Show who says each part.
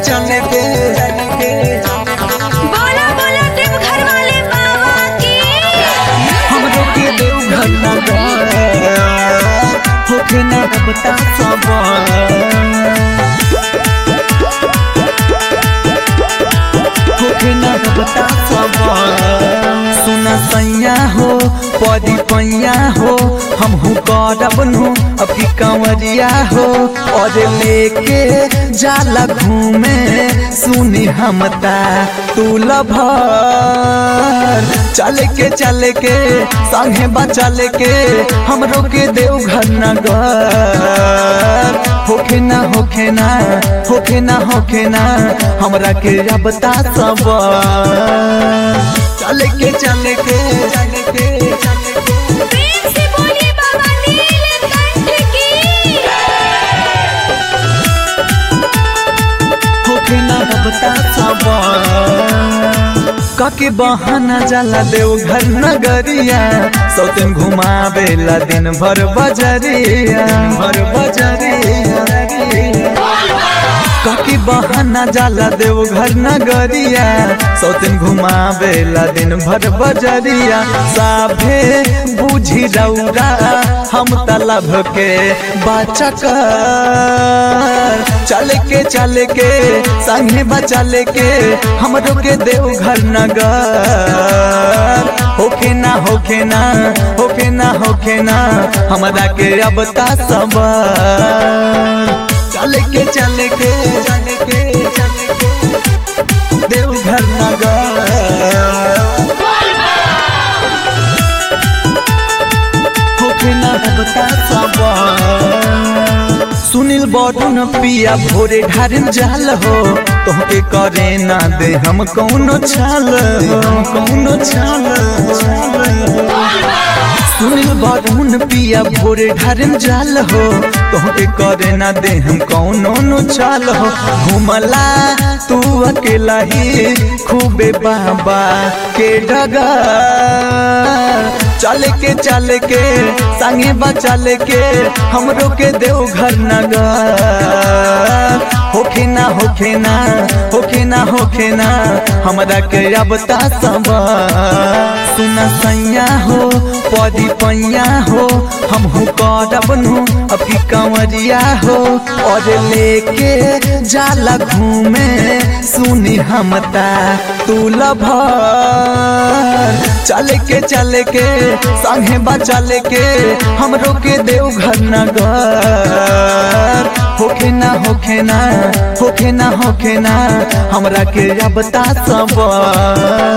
Speaker 1: चले के
Speaker 2: बोला बोला देव घर वाले बाबा की
Speaker 1: हमरो के देव घर नगर होके ना बता सब होके ना बता सब सुना सैया हो पदी पैया हो हमहू करब नु अभी कंवरिया हो और लेके जाला घूमे सुनी हमता तू लभर चले के चले के संगे बचले के हमरो के देव घर नगर होखे ना होखे ना होखे ना होखे ना हमरा के रबता सब चले के चले के चले के चले के
Speaker 2: प्रेम से बोलिए बाबा नीलकंठ की
Speaker 1: होखे ना रबता सब काके बहाना जाला देव घर नगरिया सौतन घुमावेला दिन भर बजरिया भर बजरिया काके बहाना जाला देव घर नगरिया सौतन घुमावेला दिन भर बजरिया साभे बुझी रौरा हम तलब के बचक चल के चल के संगे बचल के हमरो के देव घर नगर होके ना होके ना होके ना होके ना हमरा के अब ता सब चल के चल के चल के चल के देव घर नगर होके ना बता सब सुनील बड़न पिया भोरे ढारिन जाल हो तोहके करे ना दे हम कौनो छाल हो कौनो छाल सुनील बड़न पिया भोरे ढारिन जाल हो तोहके करे ना दे हम कौनो नो छाल हो घुमला तू अकेला ही खूबे बाबा के डगर चल के चल के संगे बचल के हमरो के देव घर नगर होखे ना होखे ना होखे ना होखे ना हमरा के अब ता सब सुना सैया हो पदी पैया हो हमहू करब नु अभी कंवरिया हो और लेके जाला घूमे सुनी हमता तू लभर चले के चले के संगे बचले के हमरो के देव घर नगर होखे ना होखे ना होखे ना होखे ना हमरा के अब ता सब